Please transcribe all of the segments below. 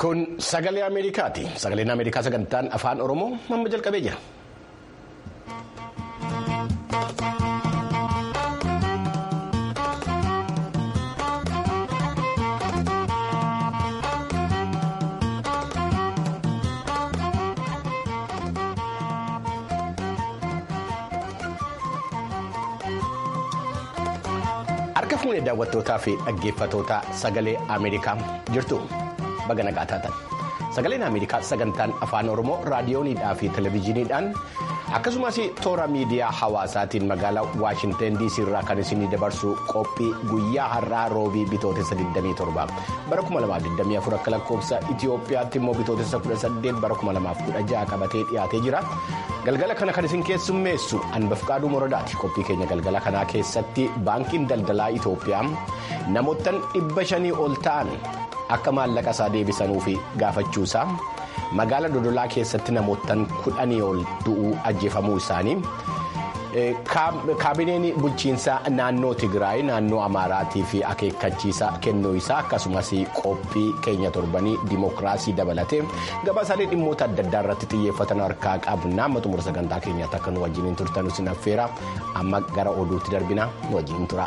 Kun sagalee Ameerikaati. Sagaleen Ameerikaa sagantaan afaan Oromoo amma jalqabee jira. Harka fuunee daawwattootaa fi dhaggeeffattoota sagalee Ameerikaa jirtu baga nagaa taatan. Sagaleen Ameerikaa sagantaan afaan Oromoo raadiyooniidhaa fi televezyiiniidhaan akkasumas toora miidiyaa hawaasaatiin magaalaa Waashinten DC irraa kan isinii dabarsu qophii guyyaa har'aa roobii bitootessa 27 bara 2024 akka lakkoofsa Itoophiyaatti immoo bitootessa 18 bara 2016 qabatee dhiyaatee jira. Galgala kana kan isin keessummeessu Anbafqaaduu Moradaati. Qophii keenya galgala kanaa keessatti baankiin daldalaa Itoophiyaa namoottan dhibba shanii ol ta'an akka maallaqa isaa deebisanuu fi gaafachuusaa magaala dodolaa keessatti namoottan kudhanii ol du'uu ajjeefamuu isaanii kaabineen bulchiinsaa naannoo Tigraay naannoo Amaaraatii fi akeekkachiisa kennuu isaa akkasumas qophii keenya torbanii dimookiraasii dabalatee gabaasaalee dhimmoota adda addaa irratti xiyyeeffatan harkaa qabna amma xumura sagantaa keenyaatti akka nu wajjiniin turtan isin affeera amma gara oduutti darbina nu wajjiniin tura.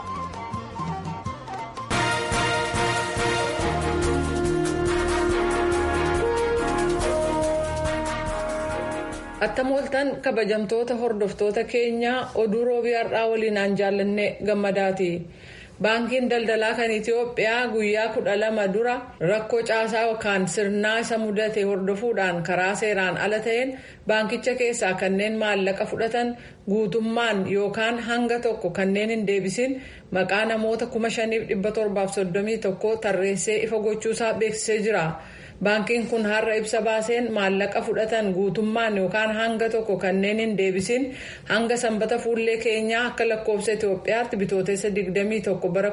Attam ooltan kabajamtoota hordoftoota keenyaa oduu roobii har'aa waliinaan jaallanne gammadaati. Baankiin daldalaa kan Itoophiyaa guyyaa kudha lama dura rakkoo caasaa yookaan sirnaa isa mudate hordofuudhaan karaa seeraan ala ta'een baankicha keessaa kanneen maallaqa fudhatan guutummaan yookaan hanga tokko kanneen hin deebisin maqaa namoota kuma shaniif dhibba torbaaf soddomii tokko tarreessee ifa gochuusaa beeksisee jira. Baankiin kun har'a ibsa baaseen maallaqa fudhatan guutummaan yookaan hanga tokko kanneen hin deebisin hanga sanbata fuullee keenyaa akka lakkoofsa Itoophiyaatti bitootessa 21 bara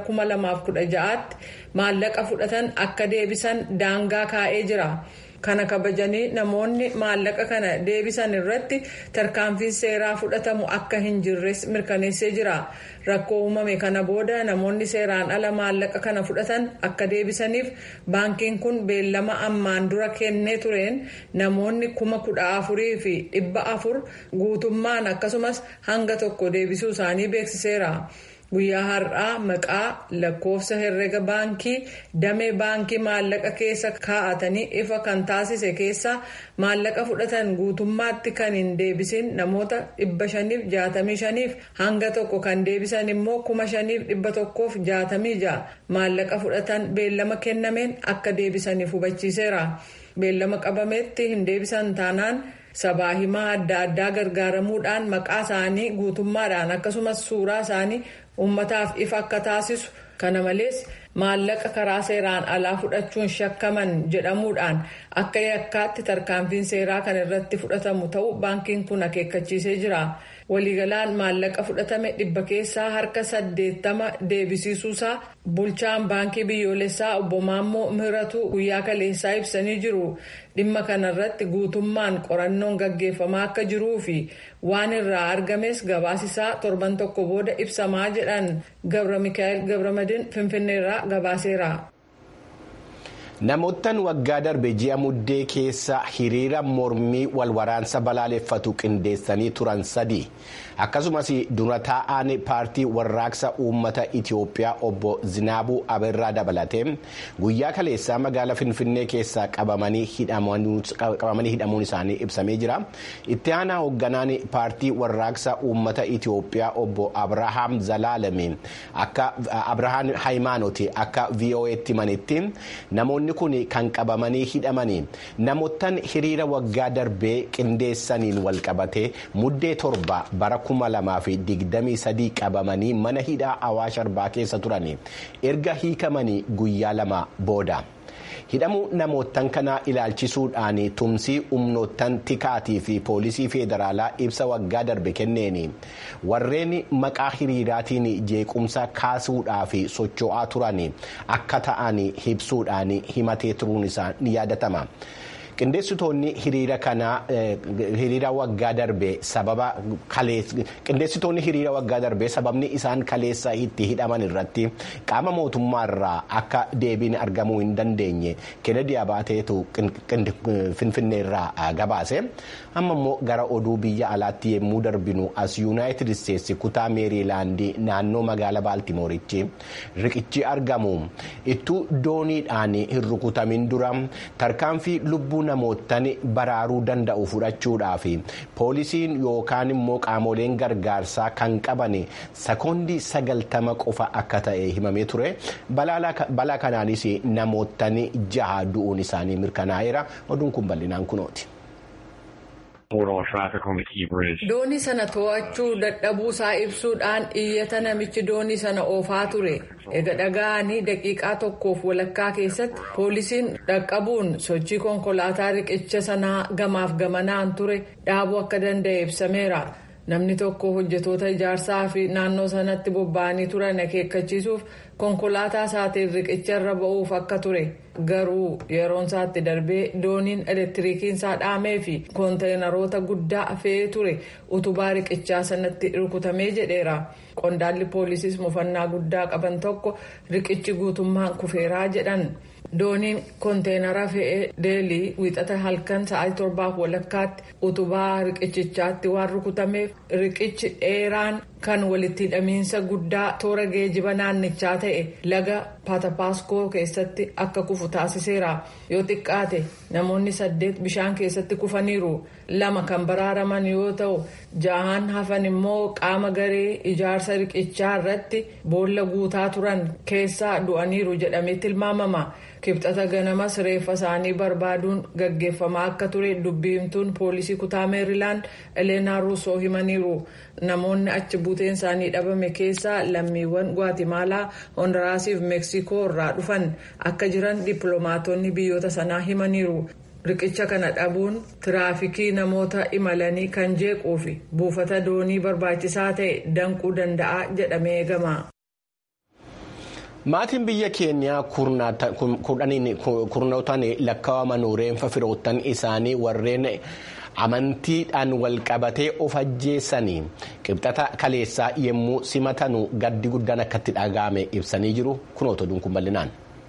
2016tti maallaqa fudhatan akka deebisan daangaa kaa'ee jira. Kana kabajanii namoonni maallaqa kana deebisan irratti tarkaanfiin seeraa fudhatamu akka hin jirres mirkaneessee jira. Rakkoo uumame kana booda namoonni seeraan ala maallaqa kana fudhatan akka deebisaniif baankiin kun beellama ammaan dura kennee tureen namoonni kuma kudha afurii fi dhibba afur guutummaan akkasumas hanga tokko deebisuu isaanii beeksiseera. Guyyaa har'aa maqaa lakkoofsa herrega baankii damee baankii maallaqa keessa kaa'atanii ifa kan taasise keessa maallaqa fudhatan guutummaatti kan hin deebisin namoota dhibba shaniif jaatamii shaniif hanga tokko kan deebisan immoo kuma shaniif dhibba tokkoof jaatamii ja'a maallaqa fudhatan beellama kennameen akka deebisaniif hubachiiseera. Beellama qabametti hin deebisan taanaan. sabaa himaa adda addaa gargaaramuudhaan maqaa isaanii guutummaadhaan akkasumas suuraa isaanii ummataaf ifa akka taasisu kana malees maallaqa karaa seeraan alaa fudhachuun shakkaman jedhamuudhaan akka yakkaatti tarkaanfiin seeraa kan irratti fudhatamu ta'uu baankiin kun akeekkachiisee jira. waliigalaan maallaqa fudhatame dhibba keessaa harka saddeettama deebisiisuusaa bulchaan baankii biyyoolessaa obbo Maammoo Mihiratu guyyaa kaleessaa ibsanii jiru dhimma kanarratti guutummaan qorannoon gaggeeffamaa akka jiruu fi waan irraa argames gabaasisaa torban tokko booda ibsamaa jedhan gabra mikaa'el gabramadin finfinneerraa gabaaseera. Namoottan waggaa darbe ji'a muddee keessa hiriira mormii walwaraansa balaaleffatu qindeessanii turan sadii akkasumas dura taa'aan paartii warraaqsa uummata Itiyoophiyaa obbo Zinaabuu Abeerraa dabalatee guyyaa kaleessaa magaalaa Finfinnee keessaa qabamanii hidhamuun isaanii ibsamee jira. Itti aanaa hoogganaan paartii warraaqsa uummata Itiyoophiyaa obbo Abrahaam Zalaalame akka Abrahaam Hayimaanooti akka VOA'tti manitti namoonni. kun kan qabamanii hidhamanii namoottan hiriira waggaa darbee qindeessaniin walqabatee muddee torba bara kuma lamaa fi digdamii sadii qabamanii mana hidhaa awaash arbaa keessa turanii erga hiikamanii guyyaa lama booda. hidhamuu namoottan kanaa ilaalchisuudhaan tumsii humnoottan tikaatii fi poolisii federaalaa ibsa waggaa darbe kenneeni warreen maqaa hiriiraatiin jeequmsa kaasuudhaa fi socho'aa turan akka ta'an ibsuudhaan himatee turuun isaa ni yaadatama. qindeessitoonni hiriira kanaa hiriira waggaa darbee sababa qindeessitoonni hiriira waggaa darbee sababni isaan kaleessa itti hidhaman irratti qaama mootummaarraa akka deebiin argamuu hin dandeenye kennedy abaateetu finfinneerraa gabaase amma immoo gara oduu biyya alaatti yommuu darbinu as yuunaayitid isteetsi kutaa meeriilaandii naannoo magaalaa baaltimooritti riqichi argamu ittuu dooniidhaan hin rukutamin dura tarkaanfii lubbuu namootaan baraaruu danda'u fudhachuudhaaf poolisiin yookaan immoo qaamoleen gargaarsaa kan qaban sekoondii sagaltama qofa akka ta'e himamee ture balaa kanaanis namootaan jaha du'uun isaanii mirkanaa'eera oduun kun bal'inaan kunooti. doonii sana to'achuu dadhabuu isaa ibsuudhaan iyyata namichi doonii sana oofaa ture ega dhaga'anii daqiiqaa tokkoof walakkaa keessatti poolisiin dhaqqabuun sochii konkolaataa riqicha sanaa gamaaf gamanaan ture dhaabuu akka danda'e ibsameera namni tokko hojjetoota ijaarsaa fi naannoo sanatti bobba'anii turan akeekkachiisuuf konkolaataa isaatiin riqicha irra ba'uuf akka ture garuu yeroon isaatti darbee dooniin elektiriikiin isaa dhaamee fi koonteenaroota guddaa fe'ee ture utubaa riqichaa sanatti rukutamee jedheera qondaalli poolisiis mufannaa guddaa qaban tokko riqichi guutummaan kufeeraa jedhan. dooniin konteenara fe'ee deelii wiixata halkan sa'aatii torbaaf walakkaatti utubaa riqichichaatti waan rukutameef riqichi dheeraan kan walitti hidhamiinsa guddaa toora geejiba naannichaa ta'e laga paatapaaskoo keessatti akka kufu taasiseera yoo xiqqaate namoonni saddeet bishaan keessatti kufaniiru lama kan baraaraman yoo ta'u jahaan hafan immoo qaama garee ijaarsa riqichaa irratti boolla guutaa turan keessaa du'aniiru jedhamee tilmaamama. kibxata ganamas reeffa isaanii barbaaduun gaggeeffamaa akka ture dubbiimtuun poolisii kutaa meerilaand eleenaa ruusoo himaniiru namoonni achi buuteen isaanii dhabame keessaa lammiiwwan gwaatiimaalaa honduraasii fi meeksikoo irraa dhufan akka jiran dippiloomaatonni biyyoota sanaa himaniiru riqicha kana dhabuun tiraafikii namoota imalanii kan jeequu fi buufata doonii barbaachisaa ta'e danquu danda'a jedhamee eegama. maatiin biyya keenyaa kurnootaan lakkaa'aman reenfa firoottan isaanii warreen amantiidhaan walqabatee of ajjeessanii qibxata kaleessaa yommuu simatanu gaddi guddaan akkatti dhaga'ame ibsanii jiru kunoota oduun kun bal'inaan.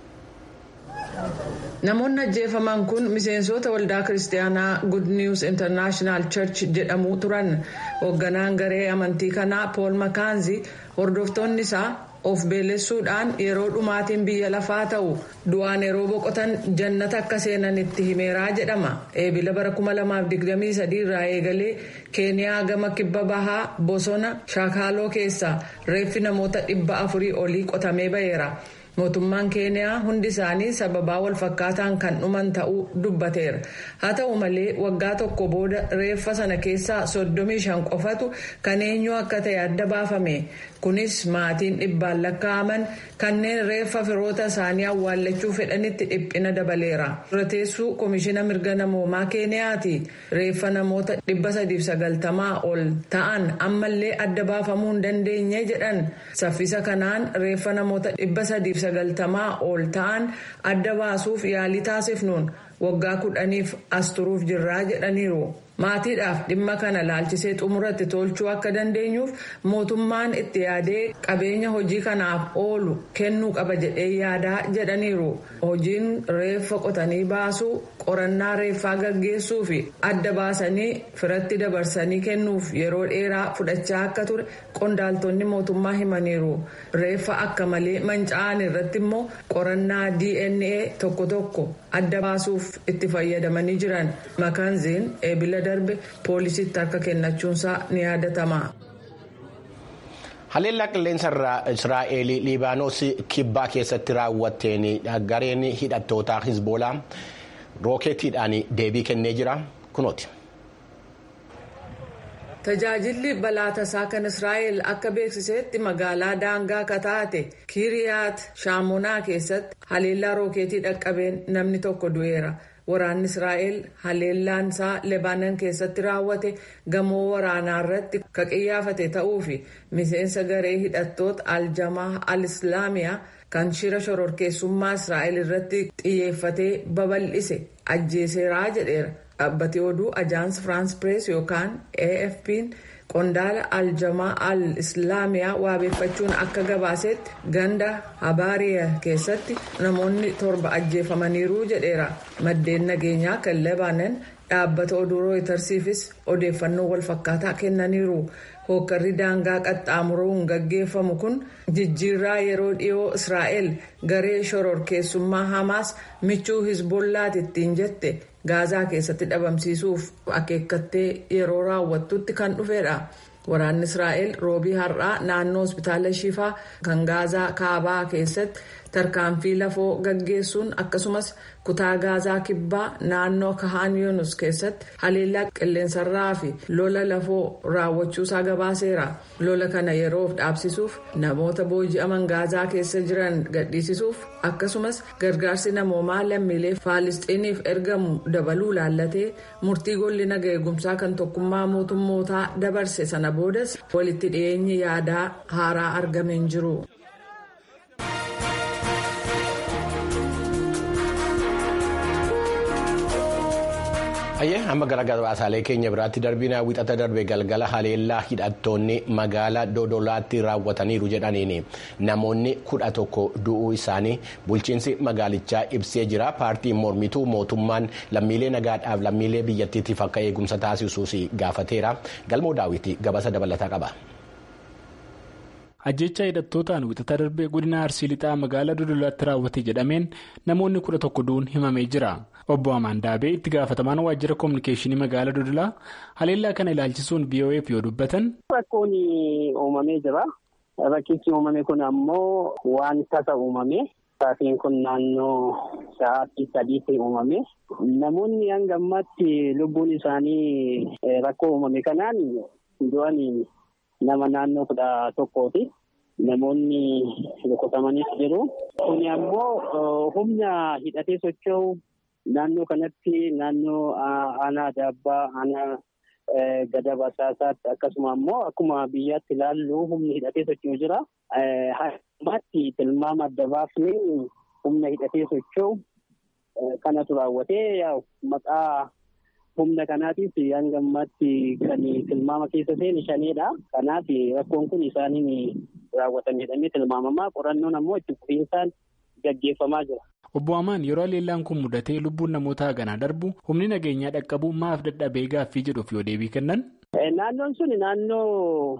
namoonni ajjeefaman kun miseensota waldaa kiristaanaa good news international church jedhamu turan hoogganaan garee amantii kanaa pool makaanzi hordoftoonni isaa. of beelessuudhaan yeroo dhumaatiin biyya lafaa ta'u du'aan yeroo boqotan jannata akka seenan itti himeeraa jedhama eebila bara 2023 irraa eegalee keeniyaa gama kibba bahaa bosona shaakaaloo keessaa reeffi namoota dhibba afurii olii qotamee ba'eera. mootummaan keeniyaa hundi isaanii sababaa walfakkaataan kan dhuman ta'uu dubbateera haa ta'u malee waggaa tokko booda reeffa sana keessaa soddomii shan qofatu kan eenyu akka ta'e adda baafame kunis maatiin dhibbaan lakkaa'aman kanneen reeffa firoota isaanii awwaallachuu fedhanitti dhiphina dabaleera durateessuu koomishina mirga namoomaa keeniyaati reeffa namoota dhibba sadiif sagaltamaa ol ta'an ammallee adda baafamuu hin dandeenye jedhan saffisa kanaan reeffa namoota dhibba sadiif sagaltamaa ol ta'an adda baasuuf yaalii taasifnuun waggaa kudhaniif as turuuf jirraa jedhaniiru. maatiidhaaf dhimma kana laalchisee xumuratti tolchuu akka dandeenyuuf mootummaan itti yaadee qabeenya hojii kanaaf oolu kennuu qaba jedhee yaadaa jedhaniiru hojiin reeffa qotanii baasuu qorannaa reeffaa gaggeessuu fi adda baasanii firatti dabarsanii kennuuf yeroo dheeraa fudhachaa akka ture qondaaltonni mootummaa himaniiru reeffa akka malee manca'an irratti immoo qorannaa dna tokko tokko adda baasuuf itti fayyadamanii jiran makaanziin eebila darbe poolisiitti harka kennachuunsaa ni yaadatama. haleellaa qilleensa israa'el liibaanos kibbaa keessatti raawwatteen gareen hidhattoota hizboolaa rookeetiidhaan deebii kennee jira kunooti. tajaajilli balaa tasaa kan israa'el akka beeksisetti magaalaa daangaa kataate kiiriyaat shaamonaa keessatti haleellaa rookeetii dhaqqabeen namni tokko du'eera. waraanni israa'el haleellaan isaa lebaanan keessatti raawwate gamoo waraanaa irratti ka qiyyaafate ta'uu fi miseensa garee hidhattoota aljamaa al-islaamiyaa kan shira shororkeessummaa israa'el irratti xiyyeeffatee babal'ise ajjeeseeraa jedheera dhaabbati oduu ajaans firaans pirees yookaan afp'n qondaala aljamaa al islaamiyaa waabeeffachuun akka gabaasetti ganda habaariya keessatti namoonni torba ajjeefamaniiru jedheera maddeen nageenyaa kan lebaanan dhaabbata oduu rooytarsiifis odeeffannoo walfakkaataa kennaniiru hookkarri daangaa qaxxaamuruun gaggeeffamu kun jijjiirraa yeroo dhiyoo israa'el garee shororkeessummaa hamaas michuu hizbollaati ittiin jette gaazaa keessatti dhabamsiisuuf akeekkattee yeroo raawwattutti kan dhufedha. waraanni israa'el roobii har'aa naannoo hospitaala shifaa kan gaazaa kaabaa keessatti tarkaanfii lafoo gaggeessuun akkasumas kutaa gaazaa kibbaa naannoo kahaan yuunus keessatti haleellaa qilleensarraa fi lola lafoo raawwachuusaa gabaaseera lola kana yeroof dhaabsisuuf namoota booji'aman gaazaa keessa jiran gadhiisisuuf akkasumas gargaarsi namoomaa lammiilee faalistiiniif ergamu dabaluu laallatee murtii golli naga eegumsaa kan tokkummaa mootummootaa dabarse sana boodas walitti dhiyeenyi yaadaa haaraa argameen jiru. Ayyee amma gara gabaasaalee keenya biraatti darbina wixata darbe galgala haleellaa hidhattoonni magaalaa dodolaatti raawwataniiru jedhaniin namoonni kudha tokko du'uu isaanii bulchiinsi magaalichaa ibsee jira paartiin mormituu mootummaan lammiilee nagaadhaaf lammiilee biyyattiitiif akka eegumsa taasisuus gaafateera galmoo daawwitii gabaasa dabalataa qaba. ajjecha hidhattootaan wixata darbee godina arsii lixaa magaalaa dodolaatti raawwate jedhameen namoonni kudha tokko du'uun himamee jira obbo amaan daabee itti gaafatamaan waajjira koominikeeshinii magaalaa dodolaa haleellaa kana ilaalchisuun vo'eef yoo dubbatan. rakkoon uumamee jira rakkichi uumame kun ammoo waan tasa uumame saatiin kun naannoo sa'aatii sadiitti uumame namoonni hanga ammaatti lubbuun isaanii rakkoo uumame kanaan du'anii. nama naannoo kudha tokkooti namoonni rukutamanii jiru kuni ammoo humna hidhatee socho'u naannoo kanatti naannoo aanaa daabbaa aanaa gada basaasaatti akkasuma ammoo akkuma biyyaatti ilaallu humni hidhatee socho'u jira ammaatti tilmaama adda baafnee humna hidhatee socho'u kanatu raawwatee maqaa. humna kanaatiif hanga ammaatti kan tilmaama keessa seeni shaneedha. Kanaaf rakkoon kun isaaniin raawwatame jedhamee tilmaamamaa qorannoon ammoo itti fufiinsaan gaggeeffamaa jira. Obbo Amaan yeroo haleellaan kun mudatee lubbuun namoota ganaa darbu humni nageenyaa dhaqqabu maaf dadhabee gaaffii jedhuuf yoo deebii kennan. Naannoon sun naannoo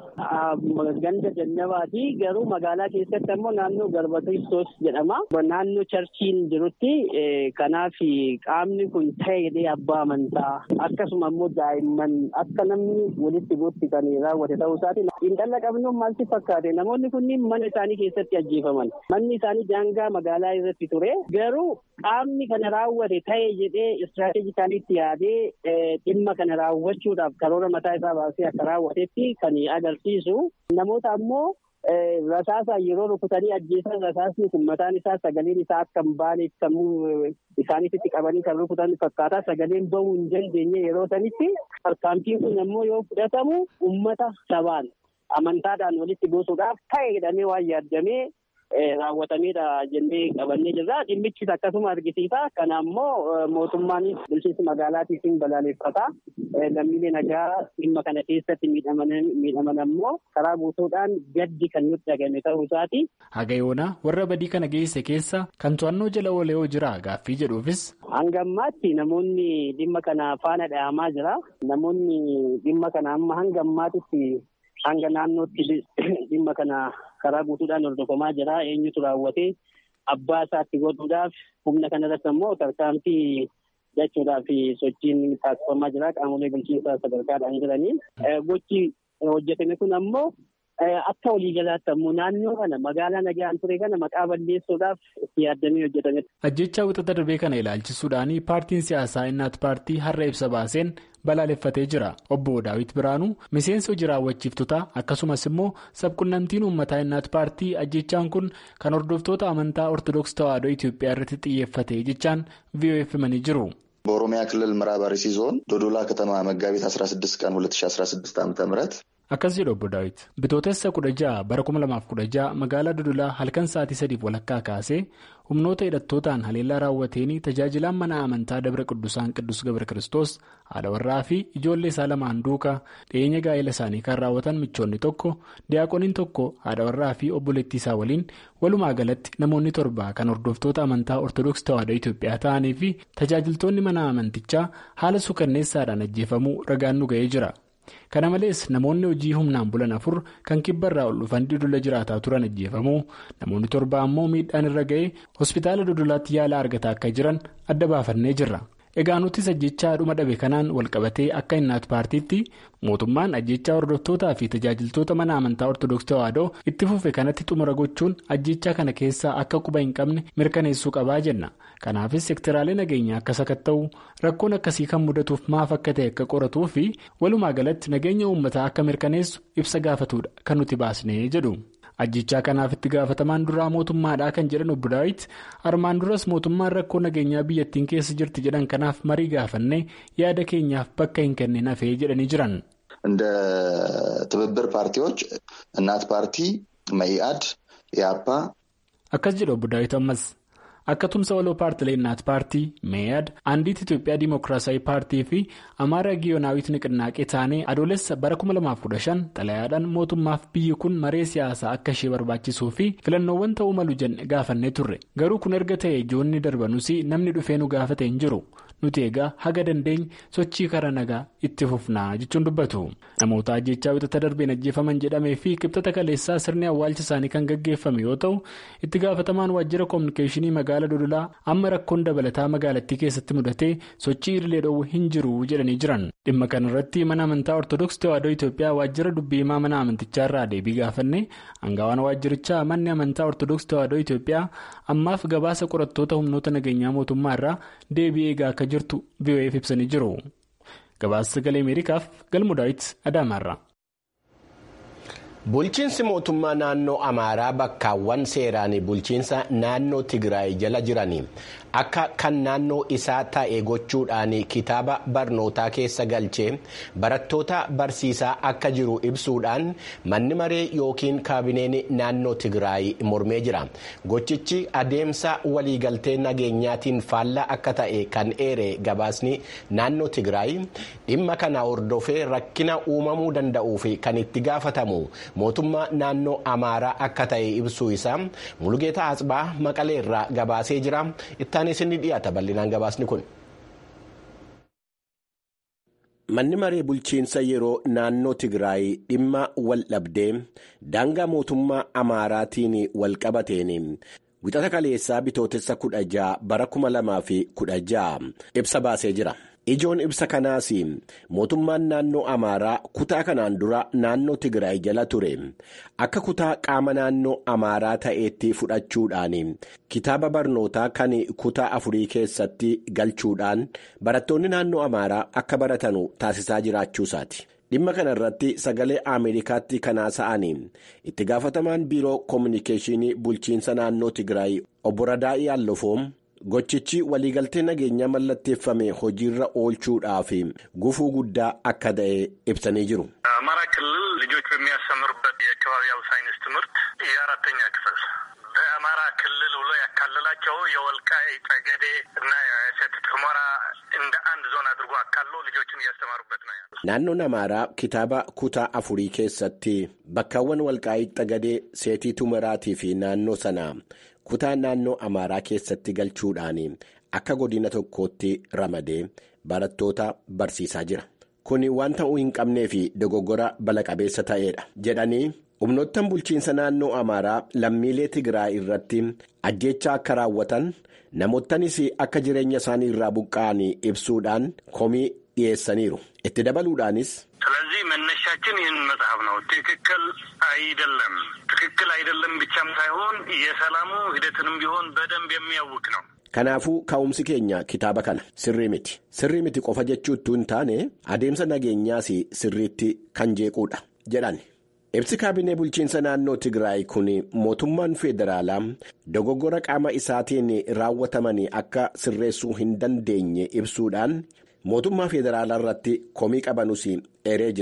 ganda jannabaati. Garuu magaalaa keessatti ammoo naannoo garba kiristoos jedhama. Naannoo charchiin jirutti kanaaf qaamni kun ta'e jedhee abbaa amantaa akkasuma ammoo daa'imman akka namni walitti buutti kan raawwate ta'uu isaati. Xiinxala qabnuun maalti fakkaate namoonni kunniin mana isaanii keessatti ajjeefaman. Manni isaanii daangaa magaalaa irratti ture. Garuu qaamni kana raawwate ta'e jedhee istiraatejikaaliitti yaadee dhimma kana raawwachuudhaaf karoora mataa isaa baasee akka raawwatetti kan agarsiisu namoota ammoo rasaasaan yeroo rukutanii ajjeesan rasaasni kun mataan isaa sagaleen isaa akka hin baane isaanitti qabanii kan rukutan fakkaataa sagaleen bahuu hin dandeenye yeroo sanitti tarkaanfiin kun ammoo yoo fudhatamu ummata sabaan amantaadhaan walitti buusuudhaaf ta'e jedhamee waan yaaddamee raawwatameedha jennee qabannee jirra. Dhimmichis akkasuma argisiisa. Kana ammoo mootummaanis bulchiinsi magaalaatiitiin balaaleffata. Lammiilee nagaa dhimma kana keessatti miidhaman ammoo karaa guutuudhaan gaddi kan nutti dhagame ta'uu isaati. Haga yoona warra badii kana geesse keessa kan to'annoo jala oolee yoo jira gaaffii jedhuufis. Hanga ammaatti namoonni dhimma kana faana dhahamaa jira. Namoonni dhimma kana amma hanga ammaatitti hanga naannootti dhimma kana karaa guutuudhaan hordofamaa jira eenyutu raawwatee abbaa isaatti godhuudhaaf humna kanarratti ammoo tarkaanfii jechuudhaaf sochiin taasifamaa jira qaamolee bulchiinsaa sadarkaadhaan jiranii gochi hojjetame kun ammoo akka waliigalaatti ammoo naannoo kana magaalaa nagaan ture kana maqaa balleessuudhaaf itti yaaddamee hojjetame. Ajjechaa wixata darbee kana ilaalchisuudhaan paartiin siyaasaa innaat paartii har'a ibsa baaseen balaaleffatee jira. Obbo Daawit Biraanuu miseensa hojii raawwachiiftotaa akkasumas immoo sabqunnamtiin uummataa innaat paartii ajjechaan kun kan hordoftoota amantaa ortodoksii tawaahidoo Itoophiyaa irratti xiyyeeffate jechaan VOF himanii jiru. በኦሮሚያ ክልል ምዕራብ አርሲ ዞን ዶዶላ ከተማ መጋቢት 16 ቀን 2016 ዓ.ም Akkas jedhu obbo Daawit bitootessa kudha ja'a bara kuma lamaaf kudha ja'a magaalaa Dodolaa halkan sa'aatii sadiif walakkaa kaasee humnoota hidhattootaan haleellaa raawwateen tajaajilaan mana amantaa Dabra Qiddusaan Qiddus Gabra Kiristoos haadha warraa fi ijoollee isaa lamaan duukaa dhiyeenya gaa'ela isaanii kan raawwatan michoonni tokko diyaaqoniin tokko haadha warraa fi obboleettii isaa waliin walumaa galatti namoonni torba kan hordoftoota amantaa Ortoodooksii Tawaahidoo Itoophiyaa ta'anii fi tajaajiltoonni mana amantichaa haala suukanneessaadhaan ajjeefamuu ragaan nu ga'ee jira. kana malees namoonni hojii humnaan bulan afur kan kibbarraa ol dhufan dodola jiraataa turan ajjeefamuu namoonni torba ammoo miidhaan irra ga'ee hospitaala dodolaatti yaala argataa akka jiran adda baafannee jirra egaa nutis ajjechaa dhuma dhabe kanaan walqabatee akka innaat paartiitti mootummaan ajjechaa hordoftootaa fi tajaajiltoota mana amantaa ortodoksii tawaahidoo itti fufe kanatti xumura gochuun ajjechaa kana keessaa akka quba hin qabne mirkaneessuu qabaa jenna. kanaafis sektiraalee nageenyaa akka sakatta'u rakkoon akkasii kan mudatuuf maaf akka ta'e akka qoratuu fi walumaa galatti nageenya uummataa akka mirkaneessu ibsa gaafatuudha kan nuti baasnee jedhu ajjechaa kanaaf itti gaafatamaan duraa mootummaadhaa kan jedhan obbo daawit armaan duras mootummaan rakkoo nageenyaa biyyattiin keessa jirti jedhan kanaaf marii gaafannee yaada keenyaaf bakka hin kennine hafee jedhanii jiran. እንደ ትብብር ፓርቲዎች እናት ፓርቲ መኢአድ ኢያፓ akkas jedhu obbo daawit ammas. akka tumsa waloo paartilee innaat paartii meeyad andiit itiyoophiyaa dimookiraasawii paartii fi amaara giyonaawit niqinnaaqee taanee adoolessa bara 2015 xalayaadhaan mootummaaf biyyi kun maree siyaasaa akka ishee barbaachisuu fi filannoowwan ta'uu malu jenne gaafannee turre garuu kun erga ta'e ijoonni darbanus namni dhufee nu gaafate hin jiru nuti egaa haga dandeenye sochii karaa nagaa itti fufnaa jechuun dubbatu namoota ajjechaa wixata darbeen ajjeefaman jedhamee fi qibxata kaleessaa sirni awwaalcha isaanii kan gaggeeffame yoo ta'u itti gaafatamaan waajjira koominikeeshinii magaalaa dodolaa amma rakkoon dabalataa magaalattii keessatti mudatee sochii idilee dhoowwu hin jiru jedhanii jiran dhimma kanarratti mana amantaa ortodoksii tawaahidoo itiyoophiyaa waajjira dubbii himaa mana amantichaa irraa deebii gaafanne hangawaan waajjirichaa manni amantaa ortodoksii tawaahidoo itiyoophiyaa ammaaf gabaasa qorattoota humnoota nageenyaa mootummaa irraa deebii eegaa akka jirtu VOA'f ibsanii jiru gabaasa sagalee ameerikaaf galmu daawit adaamaarra. Bulchiinsi mootummaa naannoo Amaaraa bakkaawwan seeraan bulchiinsa naannoo Tigraay jala jiran akka kan naannoo isaa ta'e gochuudhaan kitaaba barnootaa keessa galchee barattoota barsiisaa akka jiru ibsuudhaan manni maree yookiin kaabineen naannoo Tigraay mormee jira. Gochichi adeemsa waliigaltee nageenyaatiin faallaa akka ta'e kan eere gabaasni naannoo Tigraay dhimma kana hordofee rakkina uumamuu danda'uu fi kan itti gaafatamu. mootummaa naannoo amaaraa akka ta'e ibsuu isaa mulugeetaa asbaa maqalee irraa gabaasee jira ittaanis ni dhiyaata bal'inaan gabaasni kun. manni maree bulchiinsa yeroo naannoo tigraay dhimma wal dhabdee daangaa mootummaa amaaraatiin wal qabateen wixata kaleessaa bitootessa kudha ja'a bara kuma lamaa fi kudha ja'a ibsa baasee jira. ijoon ibsa kanaas mootummaan naannoo amaaraa kutaa kanaan dura naannoo tigraay jala ture akka kutaa qaama naannoo amaaraa ta'eetti fudhachuudhaan kitaaba barnootaa kan kutaa afurii keessatti galchuudhaan barattoonni naannoo amaaraa akka baratanu taasisaa jiraachuusaati. dhimma kana irratti sagalee ameerikaatti kanaa sa'anii itti gaafatamaan biiroo koominikeeshinii bulchiinsa naannoo tigraay obbo Radaa'ii Allofoom. gochichi waliigaltee nageenyaa mallatteeffame hojiirra oolchuudhaaf gufuu guddaa akka ta'e ibsanii jiru. አማራ ክልል ልጆች በሚያስተምሩበት የአካባቢያዊ ሳይንስ ትምህርት የአራተኛ ክፍል በአማራ ክልል ብሎ ያካለላቸው የወልቃይት ጠገዴ እና የሰቲት ሁመራ እንደ አንድ ዞን አድርጎ አካሎ ልጆችን እያስተማሩበት ነው ያሉት። naannoon amaaraa kitaaba kutaa afurii keessatti bakkaawwan walqaayit xagadee seetii humeraatii fi naannoo sanaa kutaa naannoo amaaraa keessatti galchuudhaan akka godina tokkootti ramadee barattoota barsiisaa jira kun waan ta'uu hin qabnee fi dogoggora bala-qabeessa ta'eedha jedhanii humnoottan bulchiinsa naannoo amaaraa lammiilee tigraay irratti ajjeechaa akka raawwatan namootanis akka jireenya isaanii irraa buqqa'an ibsuudhaan komii dhiyeessaniiru itti dabaluudhaanis. ስለዚህ መነሻችን ይህን መጽሐፍ ነው። ትክክል አይደለም ትክክል አይደለም ብቻም ሳይሆን የሰላሙ ሂደትንም ቢሆን በደንብ የሚያውቅ ነው። Kanaafuu ka'umsi keenya kitaaba kana sirrii miti sirrii miti qofa jechuutu hin taane adeemsa nageenyaas sirriitti kan jeequudha jedhan. Ibsi kaabinee bulchiinsa naannoo Tigraay kun mootummaan federaalaa dogoggora qaama isaatiin raawwataman akka sirreessuu hin dandeenye ibsuudhaan mootummaa federaalaa irratti komii qabanus eeree jira.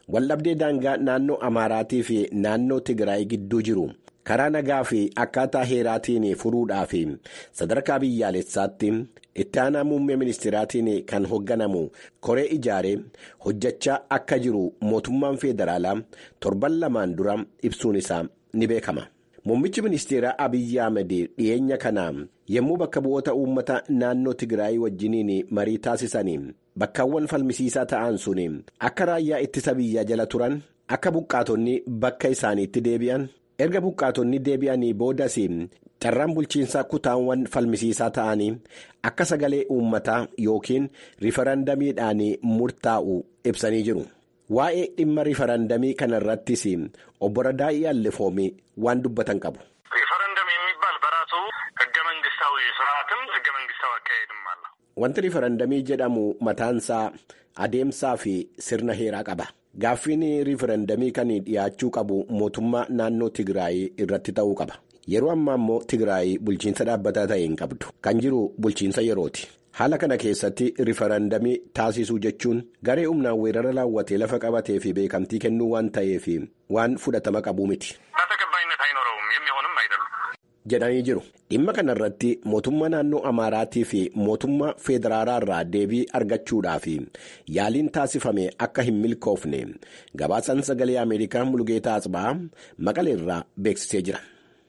waldhabdee daangaa naannoo Amaaraatii fi naannoo Tigraay gidduu jiru. karaa nagaa fi akkaataa heeraatiin furuudhaa fi sadarkaa biyyaalessaatti itti aanaa muummee ministeeraatiin kan hoogganamu koree ijaaree hojjechaa akka jiru mootummaan federaalaa torban lamaan dura ibsuun isaa ni beekama. Muummichi ministeeraa Abiyyi Ahmed dhiyeenya kana yommuu bakka bu'oota uummata naannoo Tigraay wajjiniin marii taasisanii bakkaawwan falmisiisaa ta'an sun akka raayyaa ittisa biyyaa jala turan akka buqqaatonni bakka isaaniitti deebi'an. erga buqqaatonni deebi'anii boodas carraan bulchiinsaa kutaawwan falmisiisaa ta'anii akka sagalee uummataa yookiin rifarandamiidhaan murtaa'u ibsanii jiru. Waa'ee dhimma rifarandamii kana irrattis obbo Radaa'ii Allefoomii waan dubbatan qabu. ሪፈረንደም የሚባል በራሱ ህገ መንግስታዊ ስርዓትም ህገ መንግስታዊ አካሄድም አለ። Wanti rifarandamii jedhamu mataansaa adeemsaa fi sirna heeraa qaba. Gaaffiin riifarandamii kan dhiyaachuu qabu mootummaa naannoo Tigraay irratti ta'uu qaba. Yeroo ammaa immoo Tigraay bulchiinsa dhaabbataa ta'e hin qabdu. Kan jiru bulchiinsa yerooti. Haala kana keessatti riifarandamii taasisuu jechuun garee humnaan weerara raawwatee lafa qabatee fi beekamtii kennuu waan ta'eef waan fudhatama qabuu miti. ተቀባይነት አይኖረውም የሚሆንም አይደሉም። jedhanii jiru. Dhimma kana irratti mootummaa naannoo Amaaraatii fi mootummaa Federaalaa irraa deebii argachuudhaaf yaaliin taasifame akka hin milkoofne gabaasaan sagalee Ameerikaa Mulgeetaa Asbaa Maqalee irraa beeksisee jira.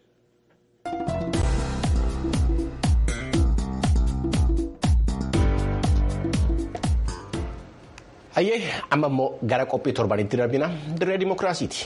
Hayyee amma immoo gara qophii torbanitti darbina dirree dimookiraasiiti.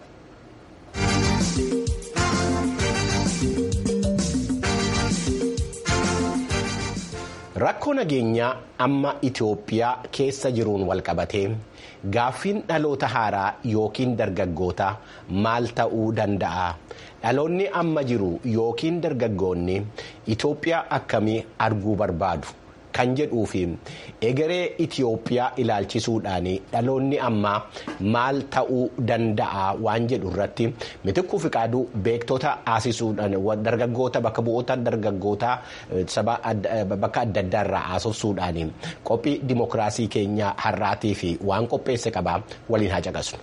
Rakkoo nageenyaa amma Itoophiyaa keessa jiruun walqabatee gaaffiin dhaloota haaraa yookiin dargaggoota maal ta'uu danda'a? Dhaloonni amma jiru yookiin dargaggoonni Itoophiyaa akkamii arguu barbaadu? Kan jedhuu fi egeree Itoophiyaa ilaalchisuudhaan dhaloonni ammaa maal ta'uu danda'a waan jedhu irratti mitikkuu fi qaaduu beektota haasisuudhaan dargaggoota bakka bu'oota dargaggoota bakka adda addaa irraa haasofsuudhaan qophii dimookiraasii keenyaa har'aatii fi waan qopheesse qabaa waliin haa caqasnu.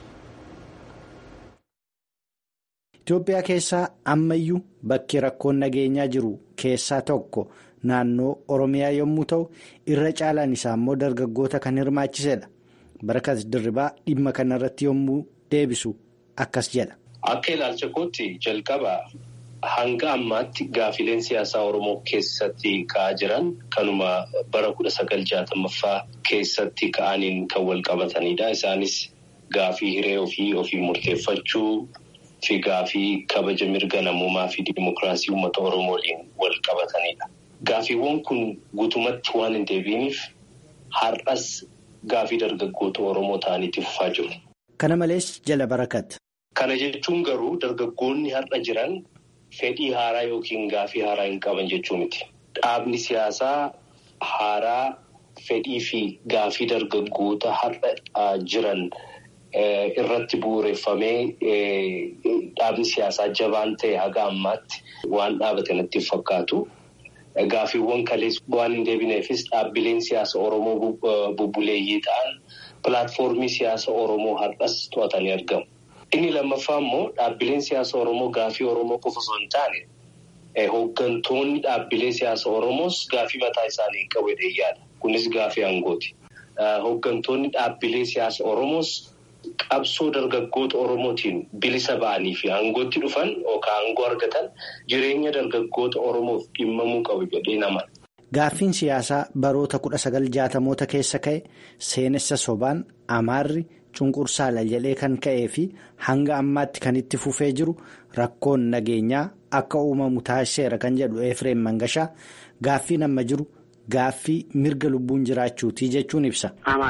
Itoophiyaa keessaa ammayyuu bakki rakkoon nageenyaa jiru keessaa tokko. Naannoo Oromiyaa yommuu ta'u irra caalaan isaa immoo dargaggoota kan hirmaachisedha. Barakas Dirribaa dhimma kanarratti yommuu deebisu akkas jedha. Akka ilaalcha kootti jalqaba hanga ammaatti gaafileen siyaasaa Oromoo keessatti ka'aa jiran kanuma bara kudha sagal jaatamaffaa keessatti ka'aniin kan wal qabatanidha. Isaanis gaafii hiree ofii ofii murteeffachuu fi gaafii kabaja mirga namummaa fi dimookiraasii uummata Oromoo waliin wal qabatanidha. Gaafiiwwan kun guutumatti waan hin deebiiniif har'as gaafii dargaggoota Oromoo ta'anitti fufaa jiru. Kana malees jala barakat. Kana jechuun garuu dargaggoonni har'a jiran fedhii haaraa yookiin gaafii haaraa hin qaban jechuu miti. Dhaabni siyaasaa haaraa fedhii fi gaafii dargaggoota har'a jiran irratti bu'uureffamee dhaabni siyaasaa jabaan ta'e haga ammaatti waan dhaabate natti fakkaatu. Gaaffiiwwan kalees waan hin deebineefis dhaabbileen siyaasa Oromoo bubbuleeyyii ta'an pilaatfoormii siyaasa Oromoo har'as to'atanii argamu. Inni lammaffaa immoo dhaabbileen siyaasa Oromoo gaaffii Oromoo qofa osoo hin taane hooggantoonni dhaabbilee siyaasa Oromoos gaaffii mataa isaanii qabu yaada. Kunis gaaffii aangooti. Hooggantoonni dhaabbilee siyaasa Oromoos qabsoo dargaggoota Oromootiin bilisa ba'anii fi aangootti dhufan yookaan aangoo argatan jireenya dargaggoota Oromoof dhimmamuu qabu jedhee nama. Gaaffiin siyaasaa baroota kudha sagal jaatamoota keessa ka'e seenessa sobaan amaarri cunqursaala jedhee kan ka'ee fi hanga ammaatti kan itti fufee jiru rakkoon nageenyaa akka uumamu taasiseera kan jedhu Efreem Mangashaa gaaffiin amma jiru. Gaaffii mirga lubbuun jiraachuutii jechuun ibsa.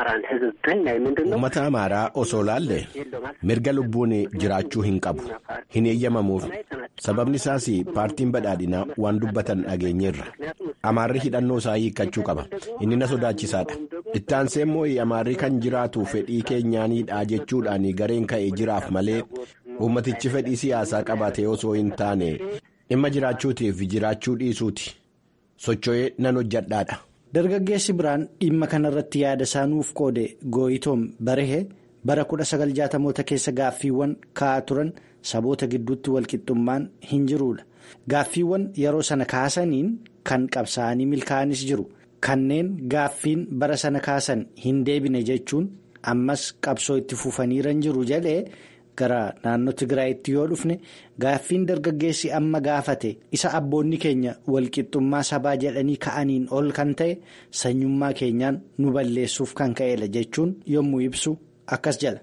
Uummata Amaaraa osoo laalle mirga lubbuun jiraachuu hin qabu. Hin eeyyamamuuf. Sababni isaas paartiin badhaadhinaa waan dubbatan dhageenyeerra. Amaarri hidhannoo isaa hiikkachuu qaba. Inni na sodaachisaadha. Itti aansee immoo Amaarri kan jiraatu fedhii keenyaanidha jechuudhaan gareen ka'ee jiraaf malee uummatichi fedhii siyaasaa qabaatee osoo hin taane dhimma jiraachuutiif jiraachuu dhiisuuti. socho'ee nan hojjadhaadha. Dargaggeessi biraan dhimma kanarratti yaada isaa nuuf qoode gooyitoom barehee bara 1960moota keessa gaaffiiwwan ka'aa turan saboota gidduutti walqixxummaan hin jiruudha. Gaaffiiwwan yeroo sana kaasaniin kan qabsaa'anii milkaa'anis jiru. Kanneen gaaffiin bara sana kaasan hin deebine jechuun ammas qabsoo itti fufaniiran jiru jedhee gara naannoo Tigraayitti yoo dhufne gaaffiin dargaggeessi amma gaafate isa abboonni keenya walqixxummaa sabaa jedhanii ka'aniin ol kan ta'e sanyummaa keenyaan nu balleessuuf kan ka'edha jechuun yommuu ibsu akkas jedha.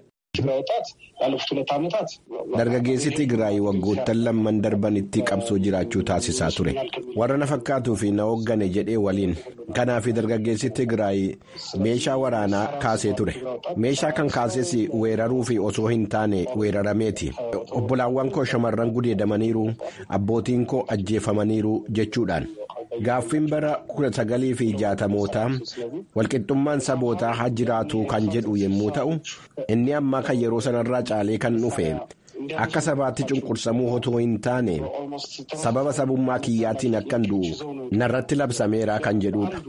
Dargaggeessi Tigraay waggoottan lamman darbanitti qabsoo jiraachuu taasisaa ture. Warra na fakkaatuu fi na hooggane jedhee waliin. Kanaaf dargaggeessi Tigraay meeshaa waraanaa kaasee ture. Meeshaa kan kaases weeraruu fi osoo hin taane weerarameeti. Obbolaawwan koo shamarran gudeedamaniiru, abbootiin koo ajjeefamaniiru jechuudhaan. Gaaffiin bara kudha sagalii fi jaatamootaa walqixxummaan sabootaa haa jiraatu kan jedhu yommuu ta'u inni ammaa kan yeroo sanarraa caalee kan dhufe akka sabaatti cunqursamuu otoo hin taane sababa sabummaa kiyyaatiin akkan du'u narratti labsameera kan jedhudha.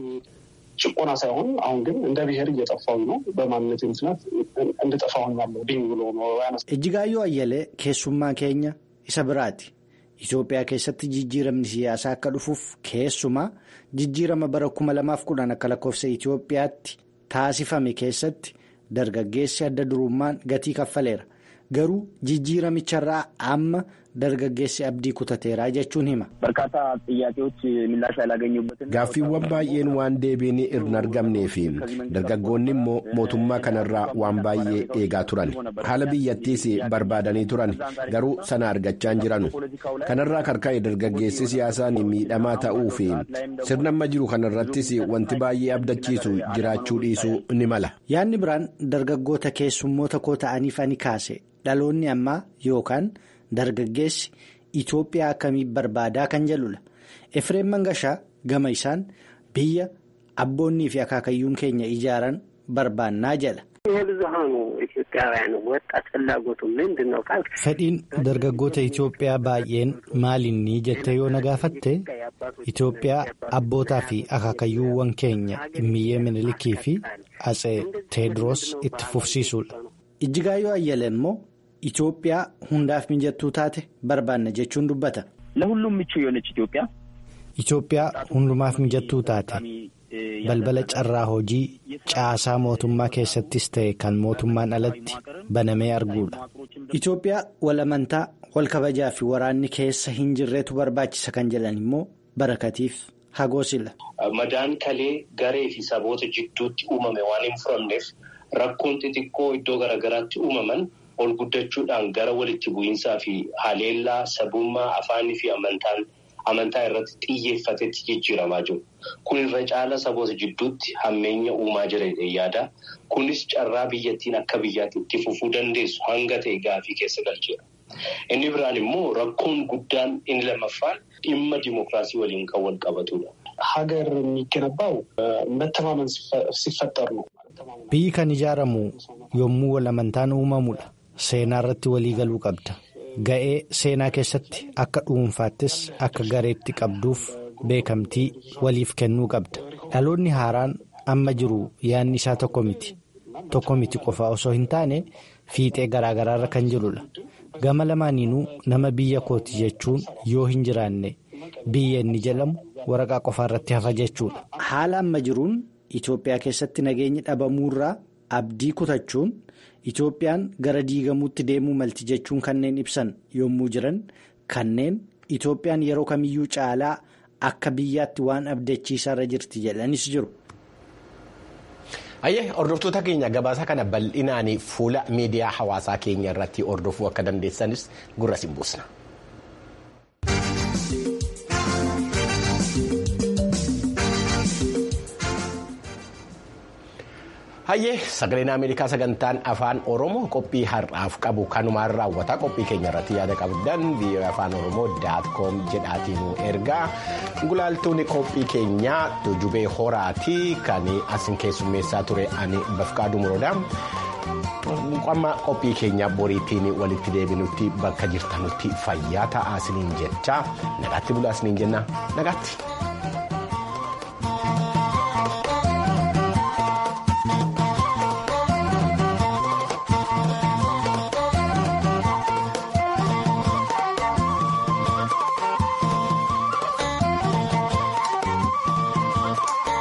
ጭቆና ሳይሆን አሁን ግን እንደ ብሔር እየጠፋሁ ነው በማንነት ምክንያት እንድጠፋሁኝ ያለው ድኝ ብሎ ነው ያነሳ Ejjigaayyoo Ayyalee keessummaa keenya isa biraati. Itoophiyaa keessatti jijjiiramni siyaasaa akka dhufuuf keessumaa jijjiirama bara 2010 akka lakkoofsa Itoophiyaatti taasifame keessatti dargaggeessi adda durummaan gatii kaffaleera. Garuu jijjiiramicharraa amma dargaggeessi abdii kutateeraa jechuun hima. በርካታ ጥያቄዎች ምላሽ ያላገኙበትን Gaaffiiwwan baay'een waan deebiin hin argamnee fi dargaggoonni immoo mootummaa kanarraa waan baay'ee eegaa turan. Haala biyyattiis barbaadanii turan garuu sana argachaa hin jiranu. Kanarraa karka'e dargaggeessi siyaasaan miidhamaa ta'uu fi sirna amma jiru kanarrattis wanti baay'ee abdachiisu jiraachuu dhiisuu ni mala. Yaadni biraan dargaggoota keessummoota koo ta'aniif ani kaase dhaloonni ammaa yookaan dargaggeessi Itoophiyaa akkamii barbaadaa kan jedhudha. Efreem Mangashaa gama isaan biyya abboonnii fi akaakayyuun keenya ijaaran barbaannaa jedha. የብዙሀኑ ኢትዮጵያውያን ወጣት ፍላጎቱ ምንድን ነው ካልክ Fedhiin dargaggoota Itoophiyaa baay'een maalinni jettee yoo na gaafatte Itoophiyaa abbootaa fi akaakayyuuwwan keenya Immiyyee Minilikii fi Atsee Teediroos itti fufsiisuudha. Ijjigaayyoo Ayyalee immoo Itoophiyaa hundaaf mijattuu taate barbaanna jechuun dubbata. ለሁሉም ምቹ የሆነች ኢትዮጵያ Itoophiyaa hundumaaf mijattuu taate balbala carraa hojii caasaa mootummaa keessattis ta'e kan mootummaan alatti banamee arguudha. Itoophiyaa wal amantaa wal kabajaa fi waraanni keessa hin jirreetu barbaachisa kan jedhan immoo barakatiif hagoosila. Madaan kalee garee fi saboota jidduutti uumame waan hin furamneef rakkoon xixiqqoo iddoo garaagaraatti uumaman ol guddachuudhaan gara walitti bu'iinsaa fi haleellaa sabummaa afaanii fi amantaan amantaa irratti xiyyeeffatetti jijjiiramaa jiru. Kun irra caala saboota jidduutti hammeenya uumaa jira yaada. Kunis carraa biyyattiin akka biyyaatti itti fufuu dandeessu hanga ta'e gaafii keessa galcheera. Inni biraan immoo rakkoon guddaan inni lammaffaan dhimma dimookiraasii waliin kan wal qabatudha. ሀገር የሚገነባው መተማመን ሲፈጠር ነው። Biyyi kan ijaaramu yommuu wal amantaan uumamudha. Seenaa irratti walii galuu qabda. Ga'ee seenaa keessatti akka dhuunfaattis akka gareetti qabduuf beekamtii waliif kennuu qabda. Dhaloonni haaraan amma jiru yaadni isaa tokko miti. Tokko miti qofa osoo hin taane fiixee garaagaraarra kan jirudha. Gama lamaaniinuu nama biyya kooti jechuun yoo hin jiraanne biyya inni jedhamu waraqaa qofaarratti hafa jechuudha. Haala amma jiruun Itoophiyaa keessatti nageenyi dhabamuurraa abdii kutachuun Itoophiyaan gara diigamuutti deemuu malti jechuun kanneen ibsan yommuu jiran kanneen Itoophiyaan yeroo kamiyyuu caalaa akka biyyaatti waan abdachiisaarra jirti jedhanis jiru. Ayyee hordoftoota keenya gabaasa kana bal'inaan fuula miidiyaa hawaasaa keenya irratti hordofuu akka dandeessanis gurra siin buusna. Hayyee sagaleen Ameerikaa sagantaan afaan Oromoo qophii har'aaf qabu kanumaan raawwata qophii keenya irratti yaada qabdan biyya afaan Oromoo daat koom jedhaatiin ergaa gulaaltuun qophii keenyaa tujubee horaatii kan asin keessummeessaa ture ani bafqaaduu muroodha. Amma qophii keenya boriitiin walitti deebinutti bakka jirtanutti fayyaa ta'aa isiniin jecha nagaatti bulaa isiniin jenna nagaatti.